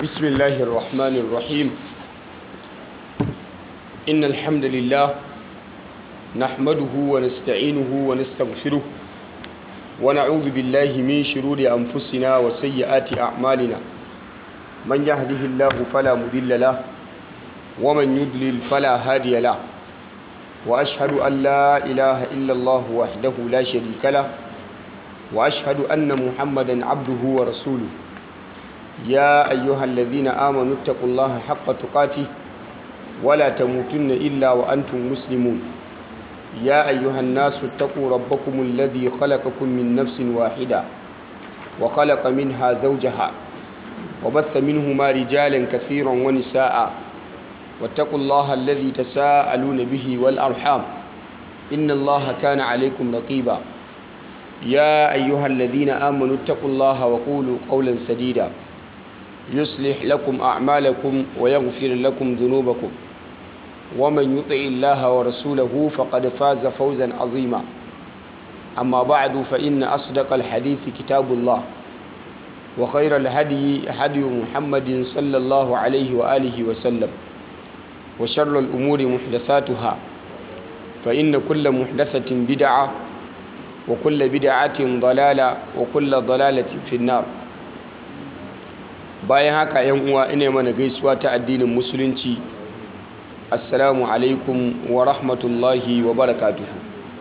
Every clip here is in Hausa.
بسم الله الرحمن الرحيم إن الحمد لله نحمده ونستعينه ونستغفره ونعوذ بالله من شرور أنفسنا وسيئات أعمالنا من يهده الله فلا مضل له ومن يضلل فلا هادي له وأشهد أن لا إله إلا الله وحده لا شريك له وأشهد أن محمدا عبده ورسوله يا أيها الذين آمنوا اتقوا الله حق تقاته ولا تموتن إلا وأنتم مسلمون يا أيها الناس اتقوا ربكم الذي خلقكم من نفس واحدة وخلق منها زوجها وبث منهما رجالا كثيرا ونساء واتقوا الله الذي تساءلون به والأرحام إن الله كان عليكم رقيبا يا أيها الذين آمنوا اتقوا الله وقولوا قولا سديدا يصلح لكم أعمالكم ويغفر لكم ذنوبكم ومن يطع الله ورسوله فقد فاز فوزا عظيما أما بعد فإن أصدق الحديث كتاب الله وخير الهدي هدي محمد صلى الله عليه وآله وسلم وشر الأمور محدثاتها فإن كل محدثة بدعة وكل بدعة ضلالة وكل ضلالة في النار bayan haka yan uwa ina mana gaisuwa ta addinin musulunci assalamu alaikum wa rahmatullahi wa barakatuhu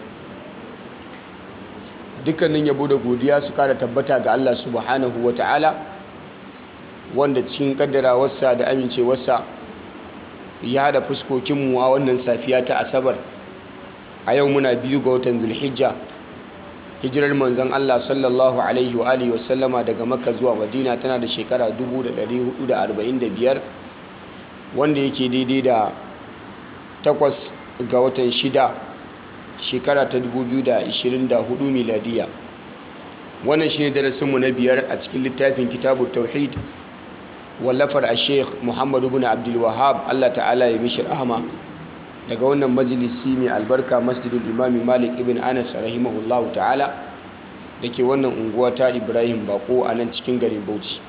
dukkanin yabo da godiya su kara tabbata ga Allah subhanahu wa ta'ala wanda cikin kaddarawarsa da amincewarsa ya hada fuskokinmu a wannan safiya ta asabar a yau muna biyu ga watan zulhijja hijirar manzon Allah sallallahu alaihi wa alihi wasallama daga makka zuwa madina tana da shekara 1445 wanda yake daidai da takwas ga watan shida shekara ta 2024 miladiya wannan shi ne darasinmu na biyar a cikin littafin kitabu tauhid wallafar a sheikh muhammadu bin abdulwahab allah ta'ala ya mishi rahama daga wannan majalisi mai albarka masjidul imami malik ibn anas rahimahullahu ta'ala da ke wannan unguwa ta ibrahim bako a nan cikin garin bauchi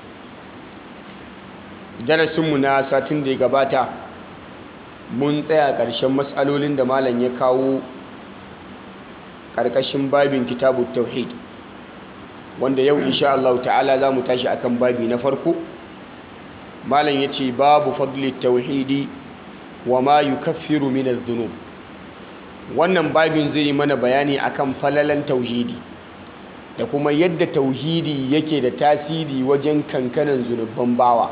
darasinmu na satin da ya gabata mun tsaya ƙarshen matsalolin da malam ya kawo ƙarƙashin babin kitabu tauhid wanda yau insha Allah ta'ala za mu tashi akan babi na farko malam ya ce babu fadli tauhidi wa ma yukaffiru min adh-dhunub wannan babin zai yi mana bayani akan falalan tauhidi da kuma yadda tauhidi yake da tasiri wajen kankanan zunuban bawa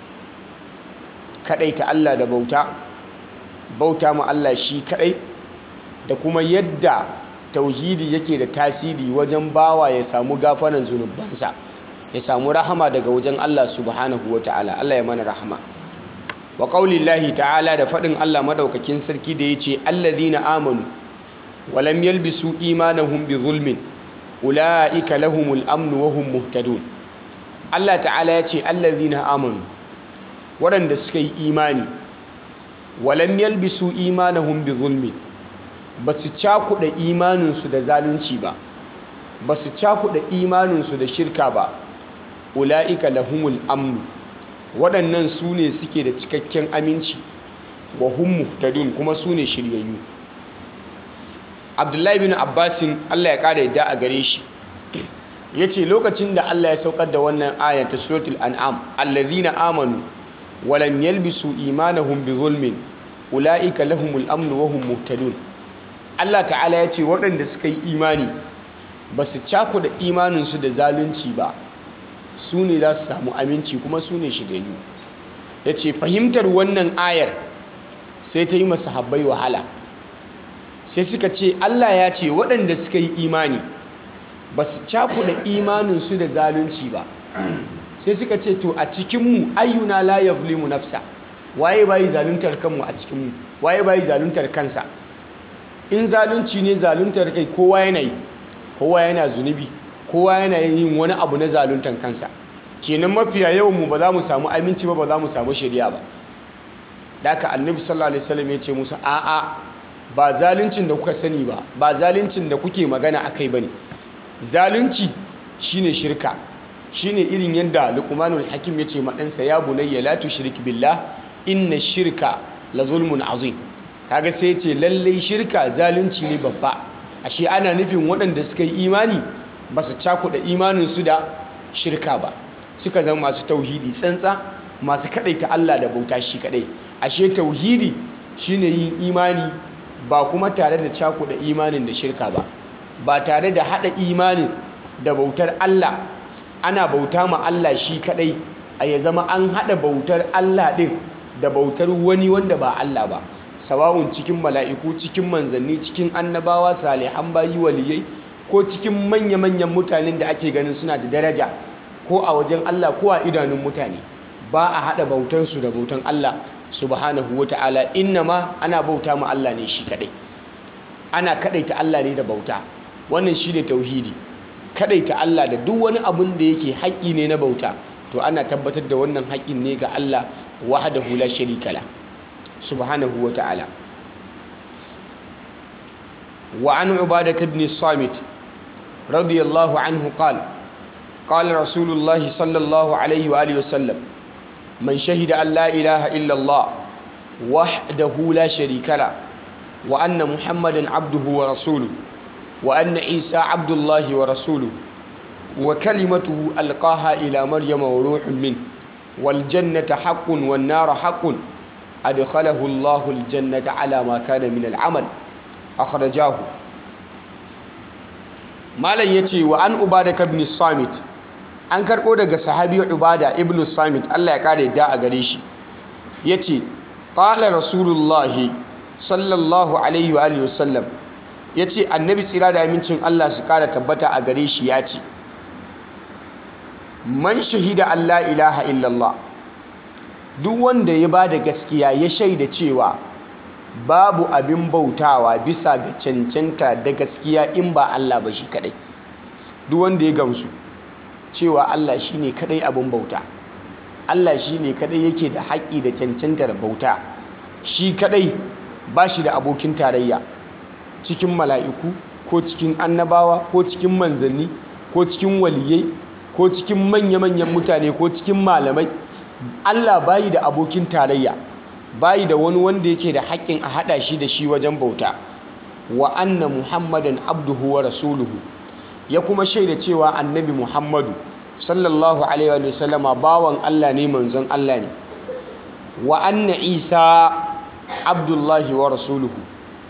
kadai ta Allah da bauta bauta ma Allah shi kadai da kuma yadda tauhidi yake da tasiri wajen bawa ya samu gafaran zunubansa ya samu rahama daga wajen Allah subhanahu wataala Allah ya mana rahama wa qaulillahi ta'ala da faɗin Allah madaukakin sarki da yace allazina amanu wa lam yalbisu imanahum bi zulmin ulaika lahumul amnu wa hum muhtadun Allah ta'ala yace allazina amanu waɗanda suka yi imani wa lam yalbisu imanahum bi zulmin basu cakuɗa imaninsu da zalunci ba basu cakuɗa imaninsu da shirka ba ulaika lahumul amnu waɗannan su ne suke da cikakken aminci wa hum muhtadun kuma su ne shiryayyu abdullahi bin abbasin allah ya ƙara yadda a gare shi ya ce lokacin da allah ya saukar da wannan ayar ta suratul an'am allazina amanu walam yalbisu imanahum bi zulmin ula'ika lahumul amnu wa hum muhtadun allah ta'ala ya ce waɗanda suka yi imani ba su cakuda imaninsu da zalunci ba su ne za su samu aminci kuma su ne shigayyu ya ce fahimtar wannan ayar sai ta yi masu habbai wahala sai suka ce Allah ya ce waɗanda suka yi imani ba su cakuɗa imaninsu da zalunci ba sai suka ce to a cikinmu ayyuna la yazlimu nafsa waye bayi zaluntar kanmu a cikinmu waye bayi zaluntar kansa in zalunci ne zaluntar kai kowa yana yi kowa yana zunubi kowa yana yin wani abu na zaluntar kansa kenan mafiya yawan mu ba za mu samu aminci ba ba za mu samu shari'a ba da aka annabi sallallahu alaihi wasallam ya ce musu a'a ba zaluncin da kuka sani ba ba zaluncin da kuke magana akai bane zalunci shine shirka shine irin yadda luqmanul hakim ya ce ma ɗansa ya bunayya la tushrik billah inna shirka la zulmun azim kaga sai ce lallai shirka zalunci ne babba ashe ana nufin waɗanda suka yi imani ba su cakuɗa imaninsu da shirka ba suka zama masu tauhidi tsantsa masu kaɗaita Allah da bauta shi kaɗai ashe tauhidi shine yin imani ba kuma tare da cakuɗa imanin da shirka ba ba tare da haɗa imanin da bautar Allah ana bauta ma Allah shi kaɗai a ya zama an haɗa bautar Allah ɗin da bautar wani wanda ba Allah ba sawa'un cikin mala'iku cikin manzanni cikin annabawa salihan bayi waliyai ko cikin manya-manyan mutanen da ake ganin suna da daraja ko a wajen Allah ko a idanun mutane ba a haɗa bautansu da bautan Allah subhanahu wa ta'ala inna ma ana bauta ma Allah ne shi kaɗai ana kaɗaita Allah ne da bauta wannan shi ne tauhidi kaɗaita Allah da duk wani abun da yake haƙƙi ne na bauta to ana tabbatar da wannan haƙƙin ne ga Allah wahdahu la sharika la subhanahu wa ta'ala wa an ubadata ibn samit radiyallahu anhu qala qala rasulullahi sallallahu alaihi wa alihi wasallam man shahida an la ilaha illa Allah wahdahu la sharika la wa anna muhammadan abduhu wa rasuluhu wa anna isa abdullahi wa rasuluhu wa kalimatuhu alqaha ila maryama wa ruhun min wal jannata haqqun wan nara haqqun adkhalahu Allahu al jannata ala ma kana min al amal akhrajahu malam yace wa an ubada ibn samit an karbo daga sahabi ubada ibn samit Allah ya kare da a gare shi yace qala rasulullahi sallallahu alaihi wa alihi wasallam yace annabi tsira da amincin Allah su kara tabbata a gare shi yace man shahida Allah ilaha illallah duk wanda ya ba da gaskiya ya shaida cewa babu abin bautawa bisa ga cancanta da gaskiya in ba Allah ba shi kadai duk wanda ya gamsu cewa Allah shine kadai abin bauta Allah shine kadai yake da haƙƙi da cancantar bauta shi kadai ba shi da abokin tarayya cikin mala'iku ko cikin annabawa ko cikin manzanni ko cikin waliyai ko cikin manya-manyan mutane ko cikin malamai Allah bayi da abokin tarayya bayi da wani wanda yake da haƙƙin a haɗa shi da shi wajen bauta wa anna muhammadan abduhu wa rasuluhu ya kuma shaida cewa annabi muhammadu sallallahu alaihi wa sallama bawan Allah ne manzon Allah ne wa anna isa abdullahi wa rasuluhu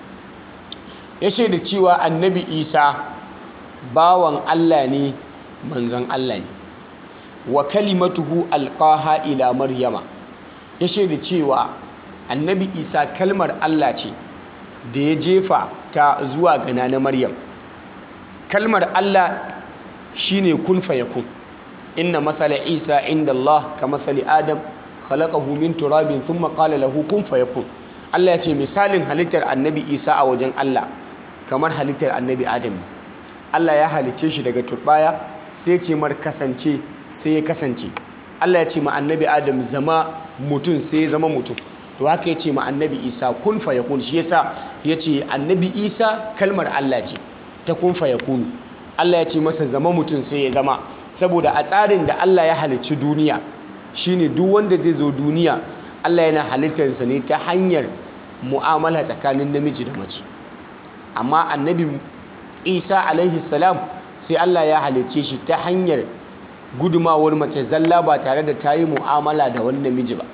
ya shaida cewa annabi isa bawan Allah ne manzon Allah ne wa kalimatuhu alqaha ila maryama ya shaida cewa annabi isa kalmar Allah ce da ya jefa ta zuwa ga na maryam kalmar Allah shine kun fayakun inna masala isa inda Allah ka masali adam khalaqahu min turabin thumma qala lahu kun fayakun Allah ya ce misalin halittar annabi isa a wajen Allah kamar halittar annabi adam Allah ya halicce shi daga turbaya sai ce mar kasance sai ya kasance Allah ya ce ma annabi Adam zama mutum sai ya zama mutum to haka ya ce ma annabi Isa kun fa yakun shi yasa ya ce annabi Isa kalmar Allah ce ta kun fa yakunu Allah ya ce masa zama mutum sai ya zama saboda a tsarin da Allah ya halicci duniya shine duk wanda zai zo duniya Allah yana halittarsa ne ta hanyar mu'amala tsakanin namiji da mace amma annabi Isa alaihi salam sai Allah ya halicce shi ta hanyar gudumawar mace zalla ba tare da ta yi mu'amala da wani namiji ba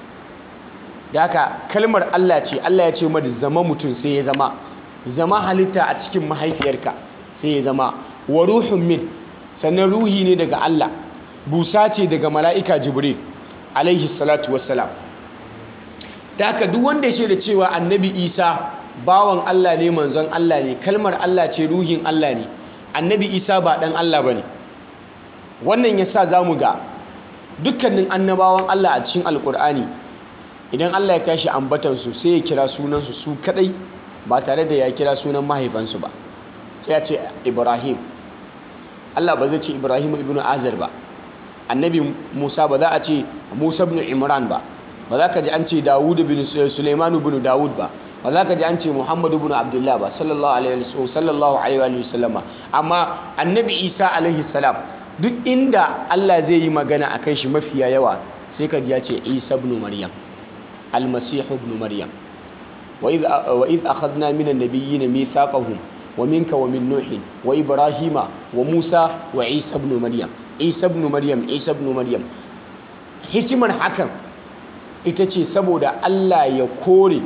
da haka kalmar Allah ce Allah ya ce mada zama mutum sai ya zama zama halitta a cikin mahaifiyarka sai ya zama wa ruhun min sannan ruhi ne daga Allah busa ce daga mala'ika jibril alaihi salatu wassalam da haka duk wanda ya da cewa annabi isa bawan Allah ne manzon Allah ne kalmar Allah ce ruhin Allah ne annabi isa ba dan Allah ba ne wannan ya sa za mu ga dukkanin annabawan Allah a cikin alkur'ani idan Allah ya tashi ambatansu sai ya kira sunansu su kadai ba tare da ya kira sunan mahaifansu ba sai ya ce ibrahim Allah ba zai ce ibrahim ibn azar ba annabi musa ba za a ce musa ibn imran ba ba za ka ji an ce dawud ibn suleiman ibn dawud ba ba za ka ji an ce muhammad ibn abdullah ba sallallahu alaihi wa sallama amma annabi isa alaihi salam duk inda Allah zai yi magana akan shi mafiya yawa sai ka ji ya ce Isa ibn Maryam al-Masih ibn Maryam wa idh wa idh akhadna minan nabiyyin mithaqahum wa minka wa min nuhin wa ibrahima wa musa wa isa ibn maryam isa ibn maryam isa ibn maryam hikimar hakan ita ce saboda Allah ya kore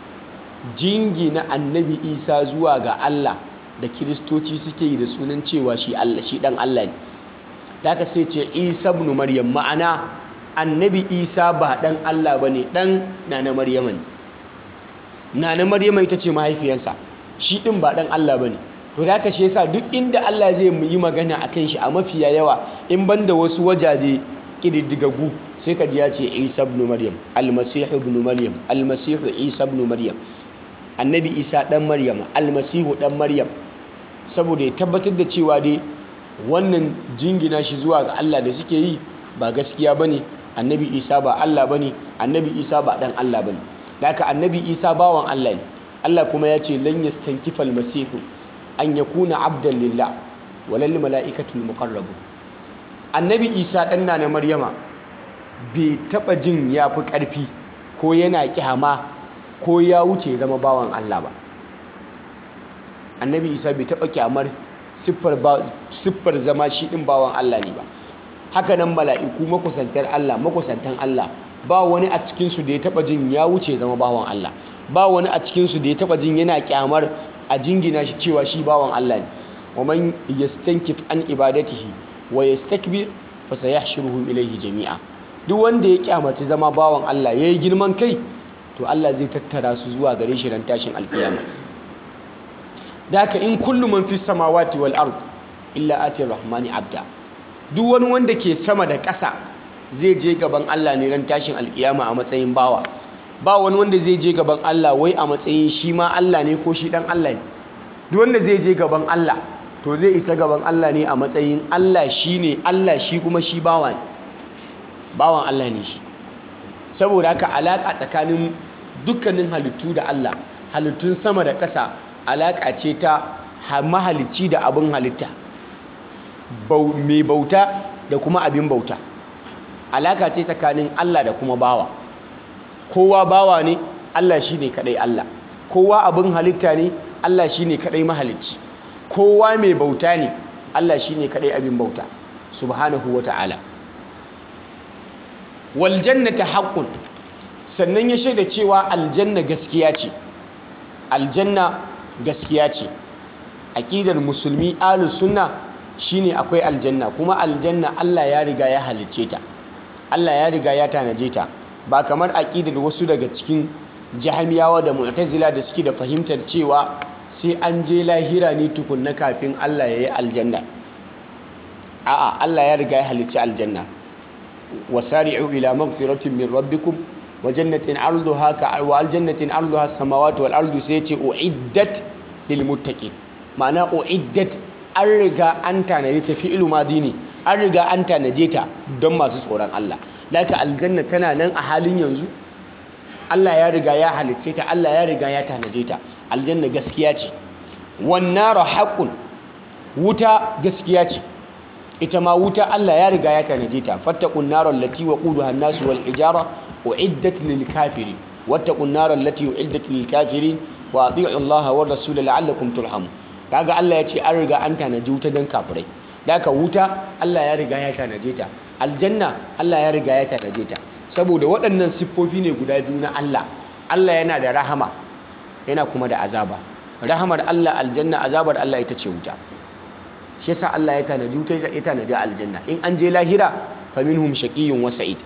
jingina annabi isa zuwa ga Allah da kiristoci suke yi da sunan cewa shi Allah shi dan Allah ne da aka sai ce isa ibn maryam ma'ana annabi isa ba dan Allah bane dan nana maryama ne nana maryama ita ce mahaifiyarsa shi din ba dan Allah bane to da aka shi yasa duk inda Allah zai yi magana akan shi a mafiya yawa in banda wasu wajaje kididdigagu sai ka ji ya ce isa ibn maryam almasih ibn maryam almasih isa ibn maryam annabi isa dan maryam almasihu dan maryam saboda ya tabbatar da cewa dai wannan jingina shi zuwa ga Allah da suke yi ba gaskiya bane annabi isa ba Allah bane annabi isa ba dan Allah bane haka annabi isa bawan Allah ne Allah kuma ya ce lan yastankifa almasihu an yakuna abdan lillah walal malaikatul muqarrabun annabi isa dan na maryama bai taba jin ya fi ƙarfi ko yana kyama ko ya wuce zama bawan Allah ba annabi isa bai taba kyamar siffar zama shi ɗin bawan Allah ne ba haka nan mala'iku makusantar Allah makusantan Allah ba wani a cikinsu da ya taba jin ya wuce zama bawan Allah ba wani a cikinsu da ya taba jin yana kyamar a jingina shi cewa shi bawan Allah ne wa man yastankif an ibadatihi wa yastakbir fa sayahshuruhum ilayhi jami'a duk wanda ya kyamaci zama bawan Allah yayi girman kai to Allah zai tattara su zuwa gare shi ran tashin alkiyama daka in kullu man fis samawati wal ard illa ati rahmani abda duk wani wanda ke sama da ƙasa zai je gaban Allah ne ran tashin alkiyama a matsayin bawa ba wani wanda zai je gaban Allah wai a matsayin shi ma Allah ne ko shi dan Allah ne duk wanda zai je gaban Allah to zai isa gaban Allah ne a matsayin Allah shi ne Allah shi kuma shi bawa ne bawan Allah ne shi saboda haka alaƙa tsakanin dukkanin halittu da Allah halittun sama da ƙasa alaƙa ce ta mahalicci da abin halitta mai bauta da kuma abin bauta alaƙa ce tsakanin Allah da kuma bawa kowa bawa ne Allah shi ne kaɗai Allah kowa abin halitta ne Allah shi ne kaɗai mahalicci kowa mai bauta ne Allah shi ne kaɗai abin bauta subhanahu wa ta'ala waljannata haqqun sannan ya shaida cewa aljanna gaskiya ce aljanna gaskiya ce aqidar musulmi ahlus sunna shine akwai aljanna kuma aljanna Allah ya riga ya halicce ta Allah ya riga ya tanaje ta ba kamar aqidar wasu daga cikin jahmiyawa da mu'tazila da suke da fahimtar cewa sai an je lahira ne tukunna kafin Allah ya yi aljanna a'a Allah ya riga ya halicci aljanna wasari'u ila maghfiratin min rabbikum wa jannatin 'arduha ka wa aljannatin 'arduha as-samawati wal ardu sai ce uiddat lil muttaqin ma'ana uiddat an riga an tanaje ta fi'lu madi ne an riga an tanaje ta don masu tsoron Allah laka aljanna tana nan a halin yanzu Allah ya riga ya halicce ta Allah ya riga ya tanaje ta aljanna gaskiya ce wan naru haqqun wuta gaskiya ce ita ma wuta Allah ya riga ya tanaje ta fattaqun naral lati waquduha an-nas wal hijara uiddat lil kafirin wattaqun naral lati uiddat lil kafirin wa ati'u Allah war rasul la'allakum turhamun kaga Allah ya ce an riga an tanaje wuta dan kafirai daka wuta Allah ya riga ya tanaje ta aljanna Allah ya riga ya tanaje ta saboda waɗannan siffofi ne guda biyu na Allah Allah yana da rahama yana kuma da azaba rahamar Allah aljanna azabar Allah ita ce wuta shi yasa Allah ya tanadi wuta ya tanadi aljanna in an je lahira fa minhum shaqiyyun wa sa'id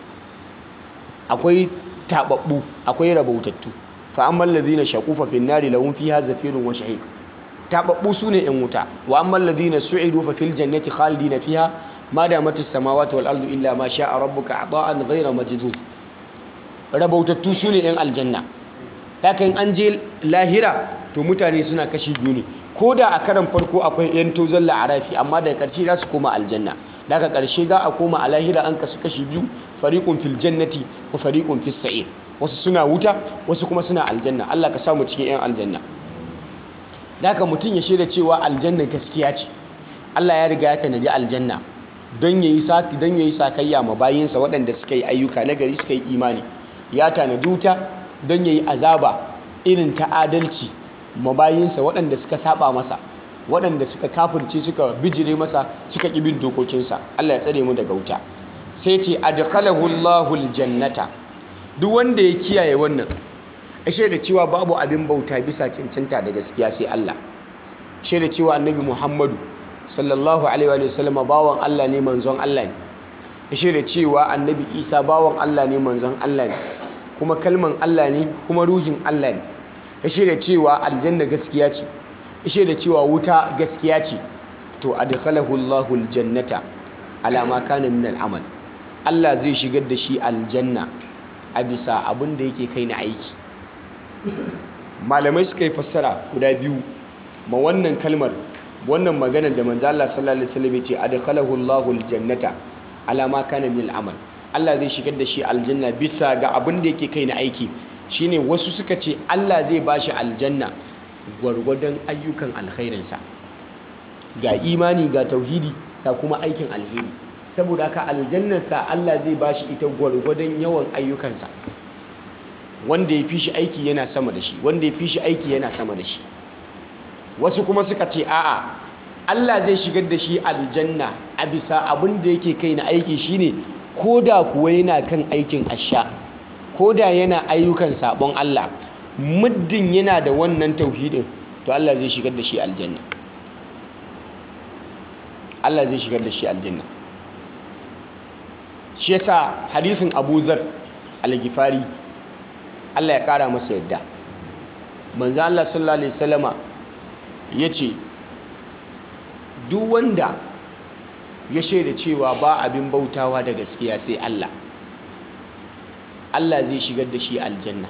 akwai tababbu akwai rabautattu fa ammal ladhina shaqu fa fin nari lahum fiha zafirun wa shahiq tababbu sune yan wuta wa ammal ladhina su'idu fa fil jannati khalidina fiha ma damat as-samawati wal ardu illa ma sha'a rabbuka ata'an ghayra majdud rabautattu sune yan aljanna hakan an je lahira to mutane suna kashi biyu ne ko da a karan farko akwai yan tozon la'arafi amma daga ƙarshe za su koma aljanna daga ƙarshe za a koma a lahira an kasu kashi biyu fariƙun fil jannati wa fariƙun fis sa'ir wasu suna wuta wasu kuma suna aljanna Allah ka samu cikin yan aljanna daga mutum ya shaida cewa aljanna gaskiya ce Allah ya riga ya tanadi aljanna don yayi saki don yayi sakayya ma bayinsa waɗanda suka yi ayyuka na gari suka yi imani ya tanadi wuta don yayi azaba irin ta adalci ma bayinsa waɗanda suka saba masa waɗanda suka kafirce suka bijire masa suka ƙi bin dokokinsa Allah ya tsare mu daga wuta sai ce adkhalahu Allahu aljannata duk wanda ya kiyaye wannan ashe da cewa babu abin bauta bisa cancanta da gaskiya sai Allah ashe da cewa annabi Muhammadu sallallahu alaihi wa sallam bawan Allah ne manzon Allah ne ashe da cewa annabi Isa bawan Allah ne manzon Allah ne kuma kalman Allah ne kuma ruhin Allah ne ashe da cewa aljanna gaskiya ce ashe da cewa wuta gaskiya ce to adkhalahu Allahu aljannata ala ma kana min al'amal Allah zai shigar da shi aljanna a bisa abin da yake kai na aiki malamai suka yi fassara guda biyu ma wannan kalmar wannan maganar da manzo Allah sallallahu alaihi wasallam ya ce adkhalahu Allahu aljannata ala ma kana min al'amal Allah zai shigar da shi aljanna bisa ga abin da yake kai na aiki shine wasu suka ce Allah zai bashi aljanna gwargwadon ayyukan alkhairinsa ga imani ga tauhidi ga kuma aikin alheri saboda haka aljannarsa Allah zai bashi ita gwargwadon yawan ayyukansa wanda ya fi shi aiki yana sama da shi wanda ya fi shi aiki yana sama da shi wasu kuma suka ce a'a Allah zai shigar da shi aljanna a bisa abin da yake kai na aiki shine koda kuwa yana kan aikin asha koda yana ayyukan sabon Allah muddin yana da wannan tauhidin to Allah zai shigar da shi aljanna Allah zai shigar da shi aljanna shi yasa hadisin Abu Zar al-Ghifari Allah ya kara masa yadda manzo Allah sallallahu alaihi wasallama yace duk wanda ya shaida cewa ba abin bautawa da gaskiya sai Allah Allah zai shigar da shi aljanna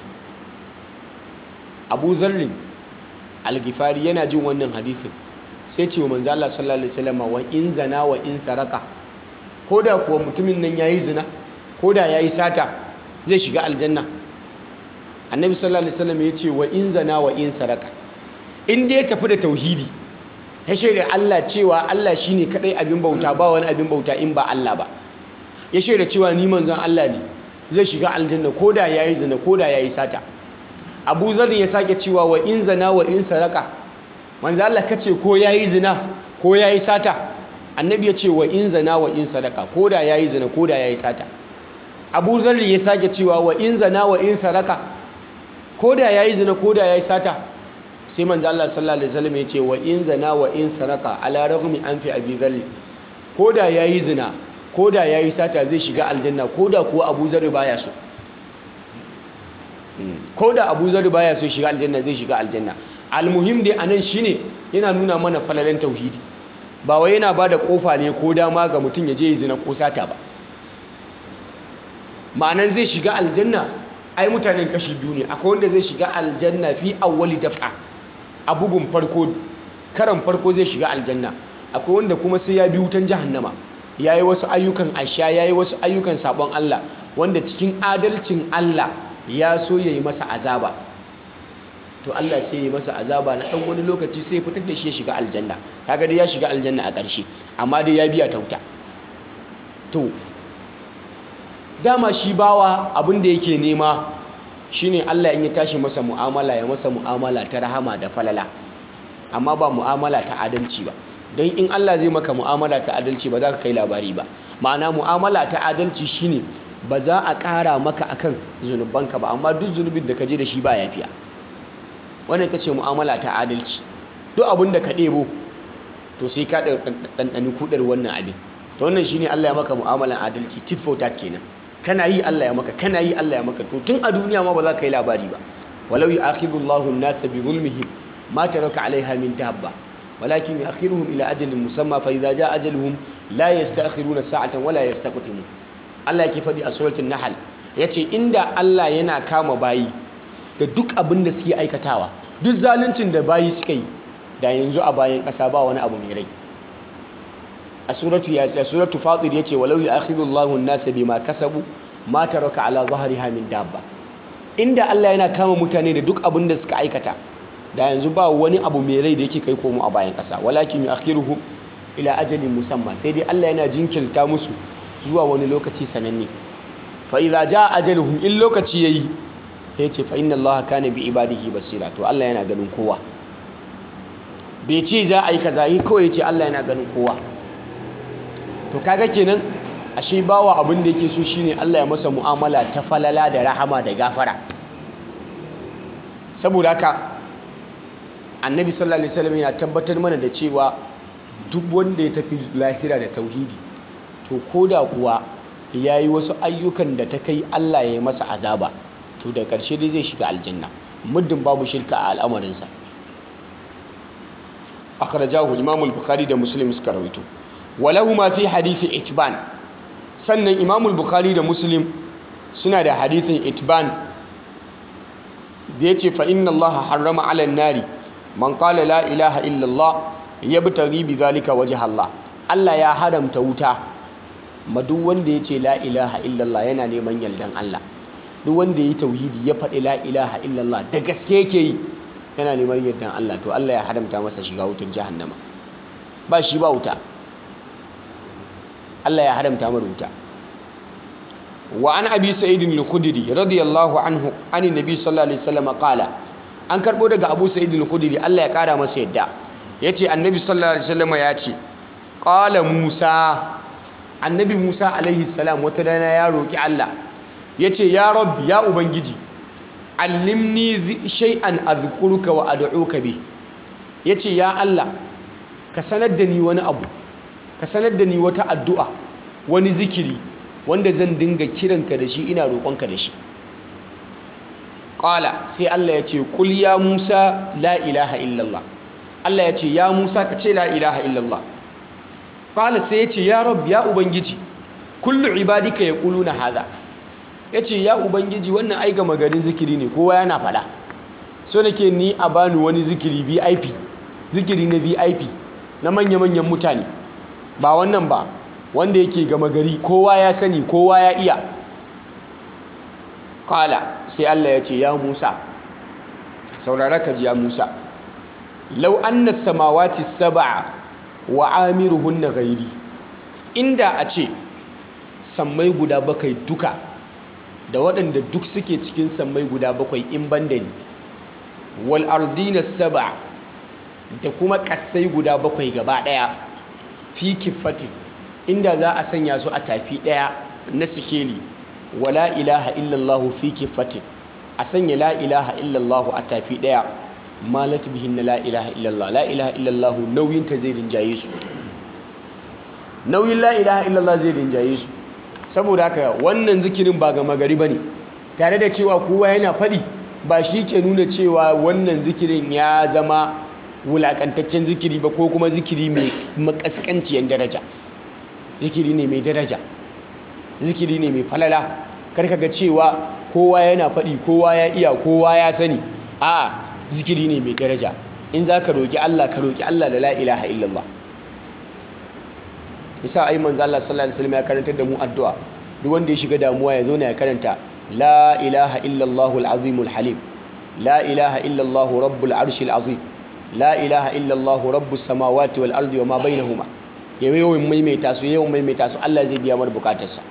Abu Zarrin al-Ghifari yana jin wannan hadisin sai ce wa manzo Allah sallallahu alaihi wasallama wa in zana wa in saraka koda kuwa mutumin nan yayi zina koda yayi sata zai shiga aljanna annabi sallallahu alaihi wasallam ya ce wa in zana wa in saraka in dai ya tafi da tauhidi ya shaida Allah cewa Allah shine kadai abin bauta ba wani abin bauta in ba Allah ba ya shaida cewa ni manzon Allah ne zai shiga aljanna koda yayi zina koda yayi sata Abu Zar ya sake cewa wa in zana wa in saraka manzo Allah kace ko yayi zina ko yayi sata annabi ya ce wa in zana wa in sadaka koda yayi zina koda yayi sata Abu Zar ya sake cewa wa in zana wa in saraka koda yayi zina koda yayi sata sai manzo Allah sallallahu alaihi wasallam ya ce wa in zana wa in saraka ala ragmi an fi abi dhalli koda yayi zina koda yayi sata zai shiga aljanna koda kuwa Abu Zar baya so koda Abu Zar baya so shiga aljanna zai shiga aljanna almuhim dai anan shine yana nuna mana falalen tauhidi ba wai yana bada kofa ne ko dama ga mutum ya je ya zina ko sata ba ma'anan zai shiga aljanna ai mutanen kashi biyu ne akwai wanda zai shiga aljanna fi awwali daf'a a bugun farko karan farko zai shiga aljanna akwai wanda kuma sai ya bi wutan jahannama yayi wasu ayyukan asha yayi wasu ayyukan sabon Allah wanda cikin adalcin Allah ya so yayi masa azaba to Allah sai ya masa azaba na dan wani lokaci sai ya fitar da shi ya shiga aljanna kaga dai ya shiga aljanna a ƙarshe amma dai ya biya tauta to dama shi bawa abin da yake nema shine Allah in ya tashi masa mu'amala ya masa mu'amala ta rahama da falala amma ba mu'amala ta adalci ba don in Allah zai maka mu'amala ta adalci ba za ka kai labari ba ma'ana mu'amala ta adalci shine ba za a ƙara maka akan zunubanka ba amma duk zunubin da ka je da shi ba yafiya wannan ita ce mu'amala ta adalci duk abin da ka ɗebo to sai ka ɗanɗani kuɗar wannan abin to wannan shine Allah ya maka mu'amalan adalci tit for tat kenan kana yi Allah ya maka kana yi Allah ya maka to tun a duniya ma ba za ka yi labari ba walau yu'akhidullahu an-nasa bi zulmihim ma taraka 'alayha min dabba walakin yu'akhiruhum ila ajalin musamma fa idza jaa ajaluhum la yasta'khiruna sa'atan wala yastaqdimun Allah yake faɗi a suratul nahl yace inda Allah yana kama bayi da duk abin da suke aikatawa duk zaluncin da bayi suka yi da yanzu a bayan ƙasa ba wani abu mai rai a suratu ya a suratu fatir yace walau ya'khidullahu an-nasa bima kasabu ma taraka ala dhahriha min dabba inda Allah yana kama mutane da duk abin da suka aikata da yanzu ba wani abu mai rai da yake kai komo a bayan ƙasa walakin yu'akhiruhum ila ajalin musamma sai dai Allah yana jinkirta musu zuwa wani lokaci sananne fa idza jaa ajaluhum in lokaci yayi sai ce fa inna Allah kana bi ibadihi basira to Allah yana ganin kowa bai ce za a yi kaza yi kawai ya ce Allah yana ganin kowa to kaga kenan ashe bawa abin da yake so shine Allah ya masa mu'amala ta falala da rahama da gafara saboda haka annabi sallallahu alaihi wasallam yana tabbatar mana da cewa duk wanda ya tafi lahira da tauhidi to koda kuwa yayi wasu ayyukan da ta kai Allah ya yi masa azaba to da ƙarshe dai zai shiga aljanna muddin babu shirka a al'amarinsa akhrajahu imam al-bukhari da muslim suka rawaito walahu ma fi hadisi itban sannan imam al-bukhari da muslim suna da hadisin itban da yace fa inna allaha harrama 'ala an-nari man qala la ilaha illa allah yabtaghi bi dhalika wajha allah Allah ya haramta wuta ma duk wanda yace la ilaha illa allah yana neman yardan Allah duk wanda yi tauhidi ya faɗi la ilaha illa allah da gaske yake yi yana neman yardan Allah to Allah ya haramta masa shiga wutar jahannama ba shi ba wuta Allah ya haramta mara wuta wa an abi sa'id al-khudri radiyallahu anhu anin nabi sallallahu alaihi wasallam qala an karbo daga abu sa'id al-khudri Allah ya kara masa yadda yace annabi sallallahu alaihi wasallam ya ce qala musa annabi musa alaihi salam wata rana ya roki Allah yace ya rabbi ya ubangiji allimni shay'an azkuruka wa ad'uka bi yace ya Allah ka sanar da ni wani abu ka sanar da ni wata addu'a wani zikiri wanda zan dinga kiranka da shi ina roƙonka da shi qala sai Allah yace qul ya Musa la ilaha illallah Allah yace ya Musa ka ce la ilaha illallah qala sai yace ya rabb ya ubangiji kullu ibadika yaquluna hadha ya ce ya ubangiji wannan ai gama garin zikiri ne kowa yana fada so nake ni a bani wani zikiri vip zikiri na vip na manya-manyan mutane ba wannan ba wanda yake gama gari kowa ya sani kowa ya iya kala sai allah ya ce ya musa saurara ka ji ya musa lau anna samawati sab'a wa amiruhunna ghairi inda a ce sammai guda bakai duka da waɗanda duk suke cikin sammai guda bakwai in banda ni wal ardina saba da kuma ƙasai guda bakwai gaba ɗaya fi kifatin inda za a sanya su a tafi ɗaya na sikeli wa la ilaha illallah fi kifatin a sanya la ilaha illallah a tafi ɗaya malat bihin na la ilaha illallah la ilaha illallah nauyin ta zai rinjaye su nauyin la ilaha illallah zai rinjaye su saboda haka wannan zikirin ba gama gari ba ne tare da cewa kowa yana faɗi ba shi ke nuna cewa wannan zikirin ya zama wulaƙantaccen zikiri ba ko kuma zikiri mai makaskanciyar daraja zikiri ne mai daraja zikiri ne mai falala karka ga cewa kowa yana faɗi kowa ya iya kowa ya sani a zikiri ne mai daraja in za ka roƙi Allah ka roƙi Allah da la ilaha illallah isa ai manzo Allah sallallahu alaihi wasallam ya karantar da mu addu'a duk wanda ya shiga damuwa ya zauna ya karanta la ilaha illallah al-azim al-halim la ilaha illallah rabbul arshi al-azim la ilaha illallah rabbus samawati wal ardi wama bainahuma yawan maimaita su yawan maimaita su Allah zai biya mana bukatarsa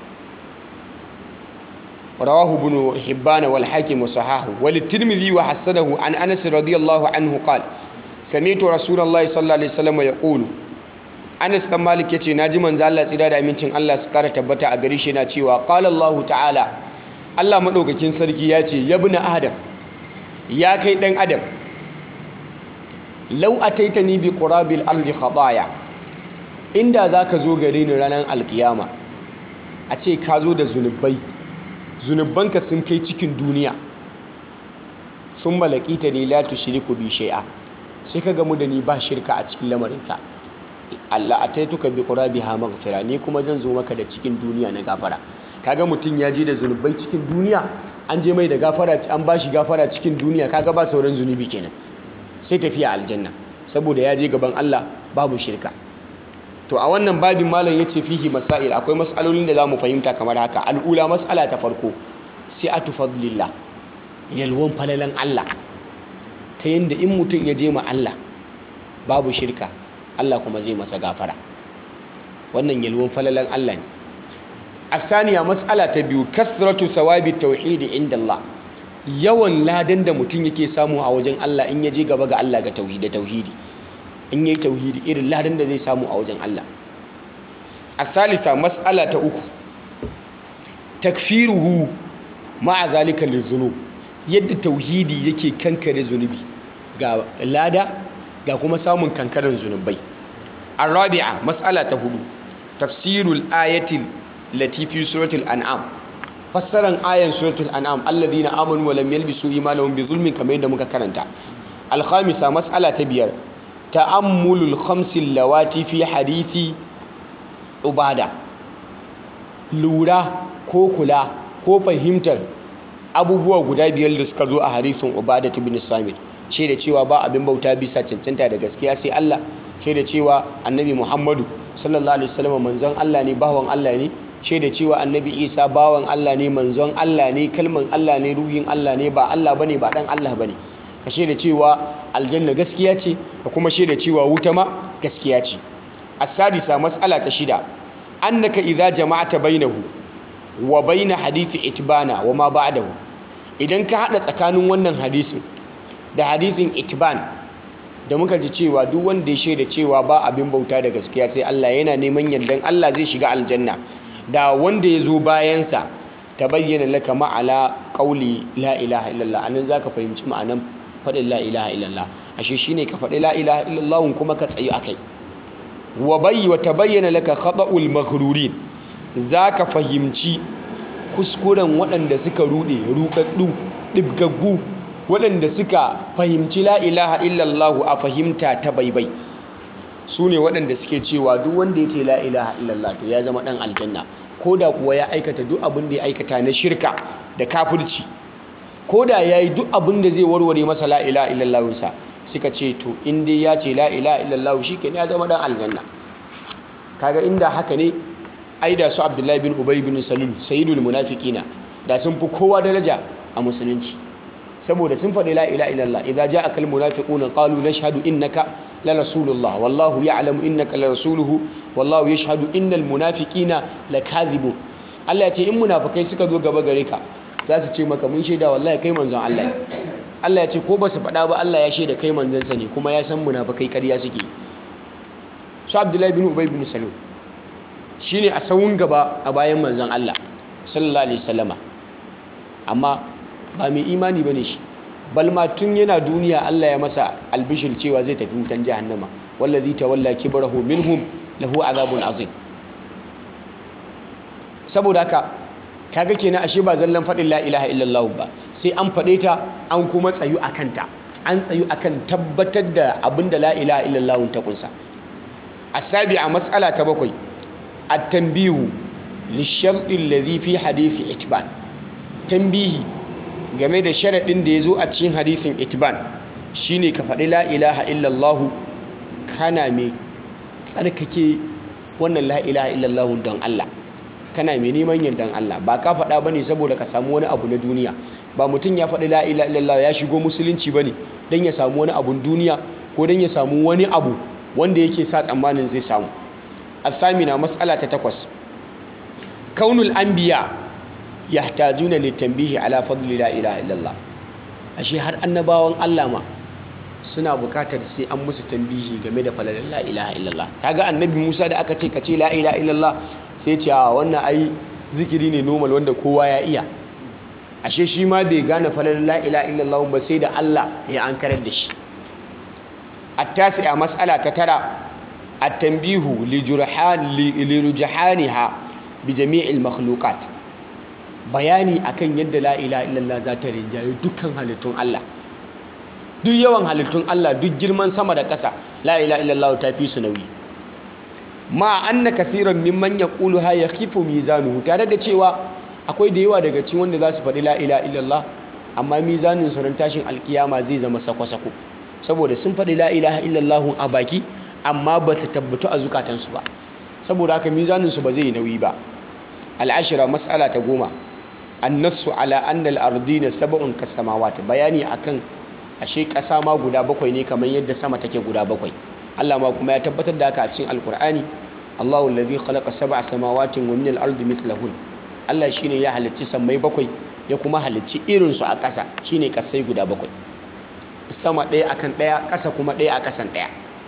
رواه ابن حبان والحاكم وصححه وللترمذي وحسنه عن انس رضي الله عنه قال سمعت رسول الله صلى الله عليه وسلم يقول Anas dan Malik yace naji manzo Allah tsira da amincin Allah su kara tabbata a gare shi yana cewa qala Allah ta'ala Allah madaukakin sarki yace yabna adam ya kai dan adam law ataitani bi qurabil ardi khataya inda zaka zo gare ni ranar alkiyama a ce ka zo da zunubai zunubanka sun kai cikin duniya sun malakita ne la tushriku bi shay'a sai ka gamu da ni ba shirka a cikin lamarinka Allah ataituka bi qurabiha maghfira ni kuma zan zo maka da cikin duniya na gafara kaga mutum ya je da zunubai cikin duniya an je mai da gafara an bashi gafara cikin duniya kaga ba sauran zunubi kenan sai tafiya aljanna saboda ya je gaban Allah babu shirka to a wannan babin malam yace fihi masail akwai mas'alolin da zamu fahimta kamar haka al'ula mas'ala ta farko si'atu fadlillah yalwan falalan Allah ta yanda in mutum ya je ma Allah babu shirka Allah kuma zai masa gafara wannan yalwan falalan Allah ne asaniya matsala ta biyu kasratu thawabi tauhidi inda Allah yawan ladan da mutum yake samu a wajen Allah in ya je gaba ga Allah ga tauhidi tauhidi in yayi tauhidi irin ladan da zai samu a wajen Allah asalisa matsala ta uku takfiruhu ma'a zalika lizunub yadda tauhidi yake kankare zunubi ga lada ga kuma samun kankaran zunubai arabi'a matsala ta hudu tafsirul ayatil latifi suratul an'am fassaran ayan suratul an'am alladhina amanu wa lam yalbisu imanahum bi zulmin kamar yadda muka karanta alkhamisa mas'ala ta biyar ta'ammulul khamsil lawati fi hadithi ubada lura ko kula ko fahimtar abubuwa guda biyar da suka zo a hadisin ubada ibn samit shaida cewa ba abin bauta bisa cancanta da gaskiya sai Allah shaida cewa annabi muhammadu sallallahu alaihi wasallam manzon Allah ne bawan Allah ne shaida cewa annabi isa bawan Allah ne manzon Allah ne kalman Allah ne ruhin Allah ne ba Allah bane ba dan Allah bane ka shaida cewa aljanna gaskiya ce da kuma shaida cewa wuta ma gaskiya ce as-sadisa mas'ala ta shida annaka idza jama'ata bainahu wa baina hadithi itbana wa ma ba'dahu idan ka hada tsakanin wannan hadisin da hadisin itban da muka ji cewa duk wanda ya shaida cewa ba abin bauta da gaskiya sai Allah yana neman yardan Allah zai shiga aljanna da wanda ya zo bayansa ta bayyana laka ma'ala ƙauli la ilaha illallah anan za ka fahimci ma'anan faɗin la ilaha illallah ashe shi ne ka faɗi la ilaha illallah kuma ka tsayi a kai wa bayi wa ta bayyana laka khaɗa'ul maghrurin za ka fahimci kuskuren waɗanda suka ruɗe ruɗaɗɗu ɗibgaggu waɗanda suka fahimci la ilaha illallah a fahimta ta baibai su ne waɗanda suke cewa duk wanda ya ce la ilaha illallah to ya zama ɗan aljanna ko da kuwa ya aikata duk abin da ya aikata na shirka da kafirci ko da ya yi duk abin da zai warware masa la ilaha illallahunsa suka ce to in dai ya ce la ilaha illallah shi ke ya zama ɗan aljanna kaga inda haka ne ai da su abdullahi bin ubay bin salul sayyidul munafiqina da sun fi kowa daraja a musulunci saboda sun faɗi la ilaha illallah idza ja'aka al munafiquna qalu nashhadu innaka la rasulullah wallahu ya'lamu innaka la rasuluhu wallahu yashhadu innal munafiqina lakadhibun Allah ya ce in munafikai suka zo gaba gare ka za su ce maka mun shaida wallahi kai manzon Allah ne Allah ya ce ko ba su faɗa ba Allah ya shaida kai manzon sa ne kuma ya san munafikai ƙarya suke su Abdullahi bin Ubay bin Salul shine a sawun gaba a bayan manzon Allah sallallahu alaihi wasallama amma ba mai imani bane shi balma tun yana duniya Allah ya masa albishir cewa zai tafi wutan jahannama wallazi tawalla kibrahu minhum lahu azabun azim saboda haka kaga kenan ashe ba zallan fadin la ilaha illallah ba sai an fade ta an kuma tsayu akan ta an tsayu akan tabbatar da abinda la ilaha illallah ta kunsa asabi'a mas'ala ta bakwai at-tanbihu lisharti alladhi fi hadisi itban tanbihi game da sharaɗin da ya zo a cikin hadisin itban shine ka faɗi la ilaha illallahu kana mai tsarkake wannan la ilaha illallahu don Allah kana mai neman yardan Allah ba ka faɗa ba ne saboda ka samu wani abu na duniya ba mutum ya faɗi la ilaha illallah ya shigo musulunci ba ne don ya samu wani abun duniya ko don ya samu wani abu wanda yake sa tsammanin zai samu asamina matsala ta takwas kaunul anbiya yahtajuna litanbihi ala fadli la ilaha illallah ashe har annabawan Allah ma suna bukatar sai an musu tambihi game da falalar la ilaha illallah kaga annabi Musa da aka ce ka ce la ilaha illallah sai ce a wannan ai zikiri ne normal wanda kowa ya iya ashe shi ma bai gane falalar la ilaha illallah ba sai da Allah ya ankarar da shi attasi a mas'ala ta tara at-tanbihu li jurhan li rujhaniha bi jami'il makhluqat bayani akan yadda la ilaha illallah za ta rinjaye dukkan halittun Allah duk yawan halittun Allah duk girman sama da ƙasa la ilaha illallah ta fi su nauyi ma anna kaseeran mimman yaquluha yakhifu mizanuhu tare da cewa akwai da yawa daga cikin wanda za su faɗi la ilaha illallah amma mizanin su ran tashin alkiyama zai zama sako-sako saboda sun faɗi la ilaha illallah a baki amma ba ta tabbatu a zukatansu ba saboda haka mizanin su ba zai yi nauyi ba al'ashira mas'ala ta goma annasu ala annal ardina sab'un kasamawat bayani akan ashe kasa ma guda bakwai ne kamar yadda sama take guda bakwai Allah ma kuma ya tabbatar da haka a cikin alkur'ani Allahu allazi khalaqa sab'a samawatin wa min al-ardi mithlahun Allah shine ya halicci sammai bakwai ya kuma halicci irin su a ƙasa shine kasai guda bakwai sama ɗaya akan ɗaya ƙasa kuma ɗaya a ƙasan ɗaya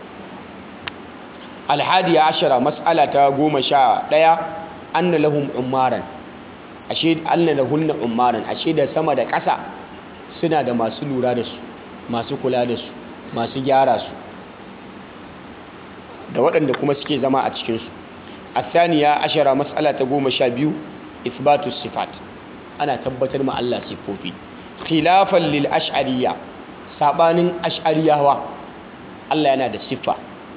alhadiya ashara mas'ala ta goma sha ɗaya anna lahum ummaran ashe anna lahunna ummaran ashe da sama da ƙasa suna da masu lura da su masu kula da su masu gyara su da waɗanda kuma suke zama a cikinsu athaniya ashara mas'ala ta goma sha biyu ithbatu sifat ana tabbatar ma Allah siffofi khilafan lil ash'ariyya sabanin ash'ariyawa Allah yana da siffa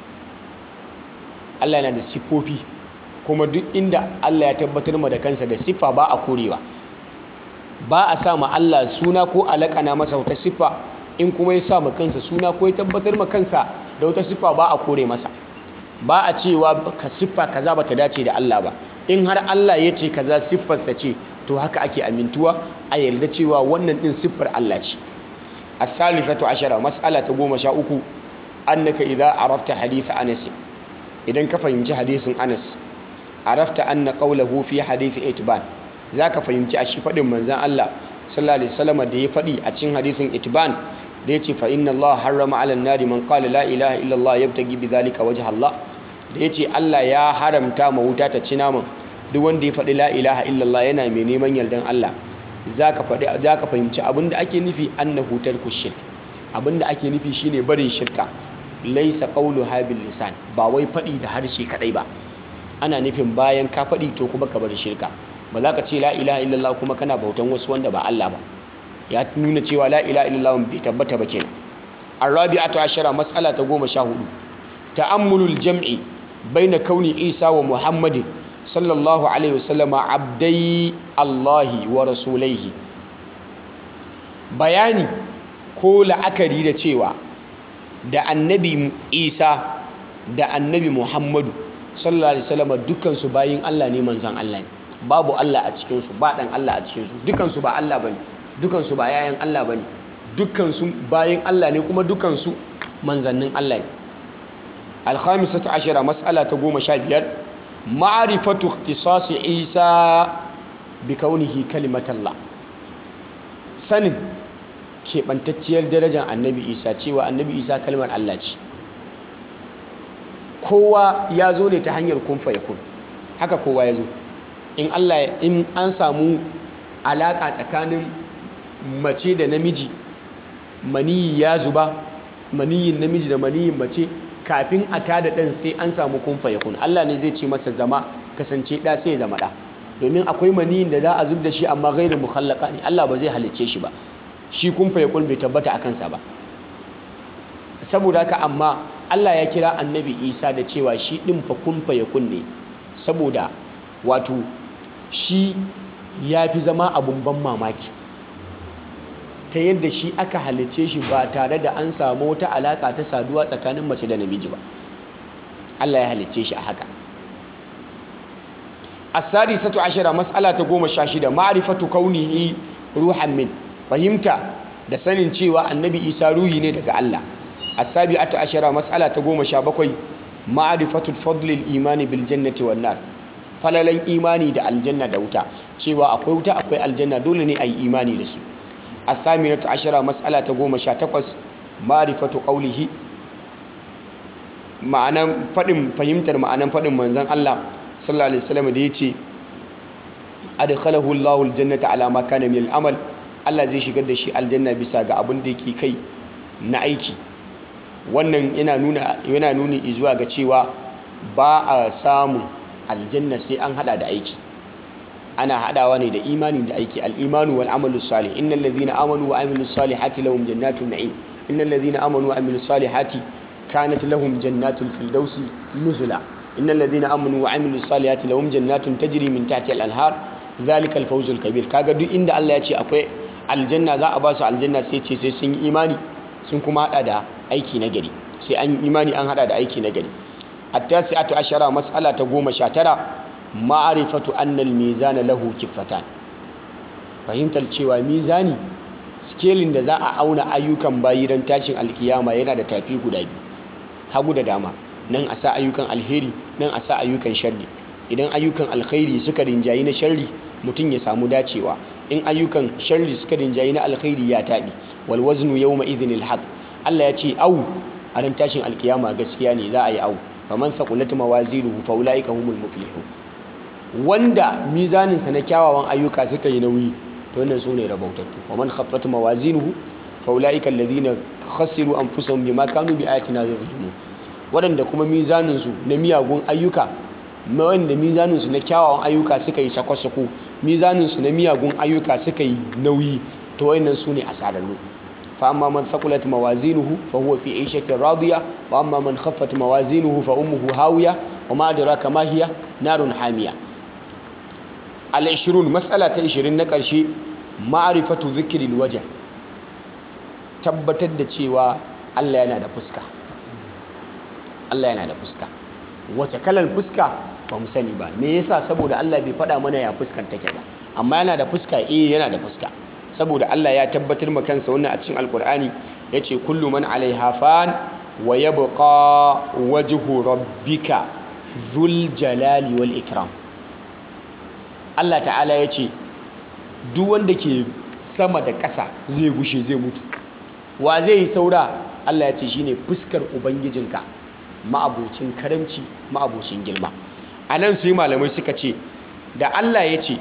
Allah yana da siffofi kuma duk inda Allah ya tabbatar ma da kansa da siffa ba a korewa ba a sa ma Allah suna ko alakana masa wata siffa in kuma ya sa ma kansa suna ko ya tabbatar ma kansa da wata siffa ba a kore masa ba a cewa ka siffa kaza bata dace da Allah ba in har Allah ya ce kaza siffarsa ce to haka ake amintuwa a yarda cewa wannan din siffar Allah ce as-salifatu ashara mas'ala ta goma sha uku annaka idza arafta hadith Anas idan ka fahimci hadisin Anas arafta anna qawluhu fi hadith itban zaka fahimci a shi fadin manzon Allah sallallahu alaihi wasallam da ya fadi a cikin hadisin itban da yace fa inna Allah harrama 'ala an-nari man qala la ilaha illa Allah yabtaghi bidhalika wajha Allah da yace Allah ya haramta ma wuta ta ci naman duk wanda ya faɗi la ilaha illallah yana mai neman yardan Allah zaka faɗi zaka fahimci abinda ake nufi annahu tarku shirk abinda ake nufi shine barin shirka laysa qawlu habil lisan ba wai faɗi da harshe kadai ba ana nufin bayan ka faɗi to kuma ka bar shirka ba za ka ce la ilaha illallah kuma kana bautan wasu wanda ba Allah ba ya nuna cewa la ilaha illallah bai tabbata ba kenan arabi'atu ashara mas'ala ta goma sha hudu ta'ammulul jam'i baina kauni isa wa muhammadin sallallahu alaihi wasallam abdai allahi wa rasulaihi bayani ko la'akari da cewa da annabi isa da annabi muhammadu sallallahu alaihi wasallam dukansu bayin allah ne manzan allah ne babu allah a cikinsu ba dan allah a cikinsu dukansu ba allah bane dukansu ba yayan allah bane dukansu bayin allah ne kuma dukansu manzannin allah ne alkhamisatu ashira mas'ala ta goma sha biyar ma'rifatu ikhtisasi isa bi kaunihi kalimatallah sanin keɓantacciyar darajar annabi isa cewa annabi isa kalmar allah ce kowa ya zo ne ta hanyar kun yakun haka kowa ya zo in allah in an samu alaƙa tsakanin mace da namiji maniyi ya zuba maniyin namiji da maniyin mace kafin a tada ɗan sai an samu kun yakun allah ne zai ce masa zama kasance ɗa sai ya zama ɗa domin akwai maniyin da za a zub da shi amma gairu mukhallaka ne allah ba zai halicce shi ba shi kun yakun bai tabbata a kansa ba saboda haka amma Allah ya kira annabi Isa da cewa shi ɗin fa kun yakun ne saboda wato shi ya fi zama abun ban mamaki ta yadda shi aka halice shi ba tare da an samu wata alaka ta saduwa tsakanin mace da namiji ba Allah ya halice shi a haka asari satu ashira mas'ala ta goma sha shida ma'rifatu kaunihi ruhan min fahimta da sanin cewa annabi isa ruhi ne daga Allah asabi'atu ashara mas'ala ta goma sha bakwai ma'rifatul fadlil imani bil jannati wan nar falalan imani da aljanna da wuta cewa akwai wuta akwai aljanna dole ne ayi imani da su asaminatu ashara mas'ala ta goma sha takwas ma'rifatu qawlihi ma'anan fadin fahimtar ma'anan fadin manzon Allah sallallahu alaihi wasallam da yace adkhalahu Allahu aljannata ala ma kana min al-amal Allah zai shigar da shi aljanna bisa ga abin da yake kai na aiki wannan yana nuna yana nuni zuwa ga cewa ba a samun aljanna sai an hada da aiki ana hadawa ne da imani da aiki al-imanu wal amalu salih innal ladhina amanu wa amilus salihati lahum jannatun na'im innal ladhina amanu wa amilus salihati kanat lahum jannatul firdausi nuzula innal ladhina amanu wa amilus salihati lahum jannatun tajri min tahtiha al-anhar dhalika al-fawzul kabir kaga duk inda Allah ya ce akwai aljanna za a ba su aljanna sai ce sai sun yi imani sun kuma hada da aiki na gari sai an imani an hada da aiki na gari at-tasi'atu ashara mas'ala ta goma sha tara ma'rifatu anna al-mizana lahu kiffatan fahimtar cewa mizani skelin da za a auna ayyukan bayi ran tashin alkiyama yana da tafi guda biyu hagu da dama nan a sa ayyukan alheri nan a sa ayyukan sharri idan ayyukan alkhairi suka rinjayi na sharri mutum ya samu dacewa in ayyukan sharri suka rinjayi na alkhairi ya taɓi wal waznu yawma idhinil haq Allah ya ce au a ran tashin alkiyama gaskiya ne za a yi au faman thaqulat mawazinuhu fa ulaika humul muflihun wanda mizaninsa na kyawawan ayyuka suka yi nauyi to wannan sune rabautattu faman khaffat mawazinuhu fa ulaika alladhina khasiru anfusahum bima kanu bi ayatina yuzlimun wadanda kuma mizaninsu na miyagun ayyuka wanda mizaninsu na kyawawan ayyuka suka yi sako-sako mizaninsu na miyagun ayyuka suka yi nauyi to wayannan sune asararru fa amma man thaqulat mawazinuhu fa huwa fi 'ishatin radiya wa amma man khaffat mawazinuhu fa ummuhu hawiya wa ma adraka ma hiya narun hamiya al-20 mas'ala ta 20 na ƙarshe ma'rifatu dhikril wajh tabbatar da cewa Allah yana da fuska Allah yana da fuska wace kalar fuska ba mu sani ba me yasa saboda Allah bai faɗa mana ya fuskan take ba amma yana da fuska eh yana da fuska saboda Allah ya tabbatar ma kansa wannan a cikin alkur'ani yace kullu man alaiha fan wa yabqa wajhu rabbika dhul jalali wal ikram Allah ta'ala yace duk wanda ke sama da ƙasa zai gushe zai mutu wa zai yi saura Allah ya ce shine fuskar ubangijinka ma'abocin karamci ma'abocin girma a nan sai malamai suka ce da Allah ya ce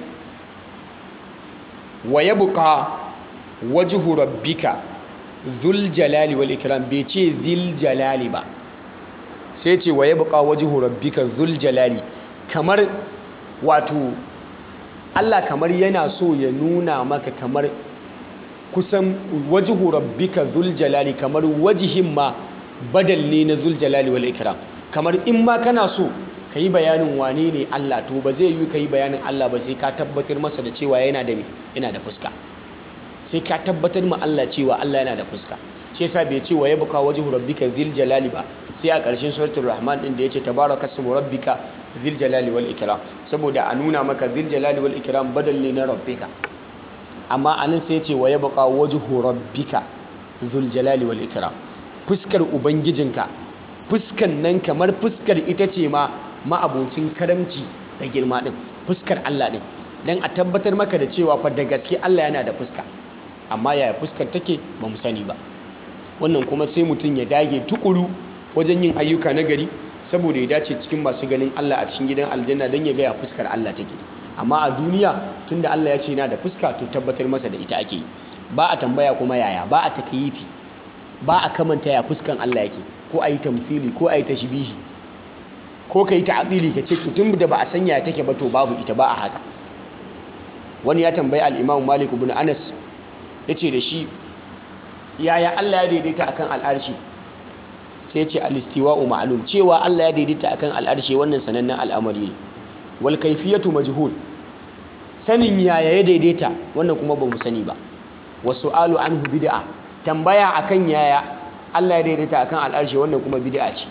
wa ya buƙa wajihu rabbika zul jalali wal ikram bai ce zil jalali ba sai ce wa ya buƙa wajihu rabbika zul jalali kamar wato Allah kamar yana so ya nuna maka kamar kusan wajihu rabbika zul jalali kamar wajihin ma badal ne na zul jalali wal ikram kamar in ma kana so ka yi bayanin wane ne Allah to ba zai yi ka yi bayanin Allah ba sai ka tabbatar masa da cewa yana da yana da fuska sai ka tabbatar ma Allah cewa Allah yana da fuska shi yasa bai ce wa yabqa wajhu rabbika zil jalali ba sai a ƙarshen suratul rahman din da yace tabaraka ismu rabbika zil jalali wal ikram saboda a nuna maka zil jalali wal ikram badal ne na rabbika amma anan sai yace wa yabqa wajhu rabbika zul jalali wal ikram fuskar ubangijinka fuskan nan kamar fuskar ita ce ma ma'abocin karamci da girma din fuskar Allah din dan a tabbatar maka da cewa fa da gaske Allah yana da fuska amma yaya fuskar take ba mu sani ba wannan kuma sai mutum ya dage tukuru wajen yin ayyuka na gari saboda ya dace cikin masu ganin Allah a cikin gidan aljanna don ya ga ya fuskar Allah take amma a duniya tunda Allah ya ce yana da fuska to tabbatar masa da ita ake yi ba a tambaya kuma yaya ba a takyifi ba a kamanta ya fuskan Allah yake ko a yi tamfili ko a yi tashbihi ko ka yi ta'adili ka ce tun da ba a sanya take ba to babu ita ba a haka wani ya tambayi al-Imam Malik ibn Anas yace da shi yaya Allah ya daidaita akan al'arshi sai ya ce al-istiwa'u ma'lum cewa Allah ya daidaita akan al'arshi wannan sanannen al'amari ne wal kayfiyatu majhul sanin yaya ya daidaita wannan kuma ba mu sani ba wasu alu anhu bid'a tambaya akan yaya Allah ya daidaita akan al'arshi wannan kuma bid'a ce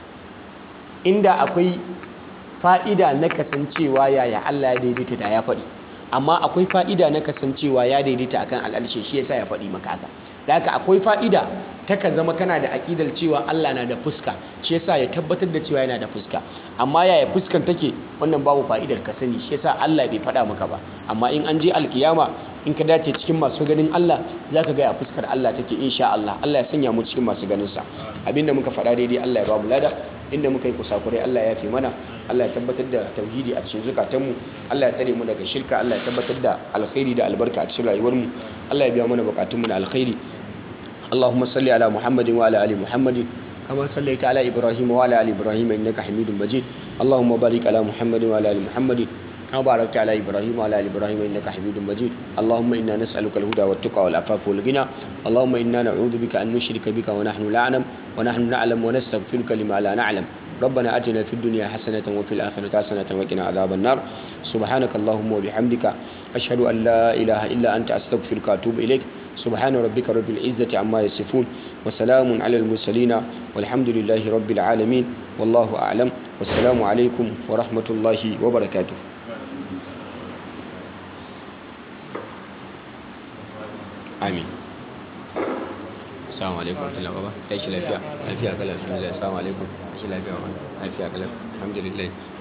inda akwai fa'ida na kasancewa yaya Allah ya daidaita da ya faɗi amma akwai fa'ida na kasancewa ya daidaita akan al'arshi shi yasa ya faɗi maka haka da haka akwai fa'ida ta ka zama kana da aƙidar cewa Allah na da fuska shi yasa ya tabbatar da cewa yana da fuska amma yaya fuskan take wannan babu fa'idar ka sani shi yasa Allah bai faɗa maka ba amma in an je alkiyama in ka dace cikin masu ganin Allah zaka ga ya fuskar Allah take insha Allah Allah ya sanya mu cikin masu ganin sa abinda muka faɗa daidai Allah ya ba mu lada inda muka yi kusakurai Allah ya fi mana Allah ya tabbatar da tauhidi a cikin zukatanmu Allah ya tsare mu daga shirka Allah ya tabbatar da alkhairi da albarka a cikin rayuwarmu Allah ya biya mana bukatunmu na alkhairi اللهم صل على محمد وعلى ال محمد كما صليت على ابراهيم وعلى ال ابراهيم انك حميد مجيد اللهم بارك على محمد وعلى ال محمد كما باركت على ابراهيم وعلى ال ابراهيم انك حميد مجيد اللهم انا نسالك الهدى والتقى والعفاف والغنى اللهم انا نعوذ بك ان نشرك بك ونحن لا نعلم ونحن نعلم ونستغفرك لما لا نعلم ربنا اتنا في الدنيا حسنه وفي الاخره حسنه وقنا عذاب النار سبحانك اللهم وبحمدك اشهد ان لا اله الا انت استغفرك واتوب اليك سبحان ربك رب العزة عما يصفون وسلام على المرسلين والحمد لله رب العالمين والله أعلم والسلام عليكم ورحمة الله وبركاته آمين assalamu alaikum warahmatullahi wabarakatuh tashi lafiya lafiya kala alhamdulillah assalamu alaikum tashi lafiya wa lafiya kala alhamdulillah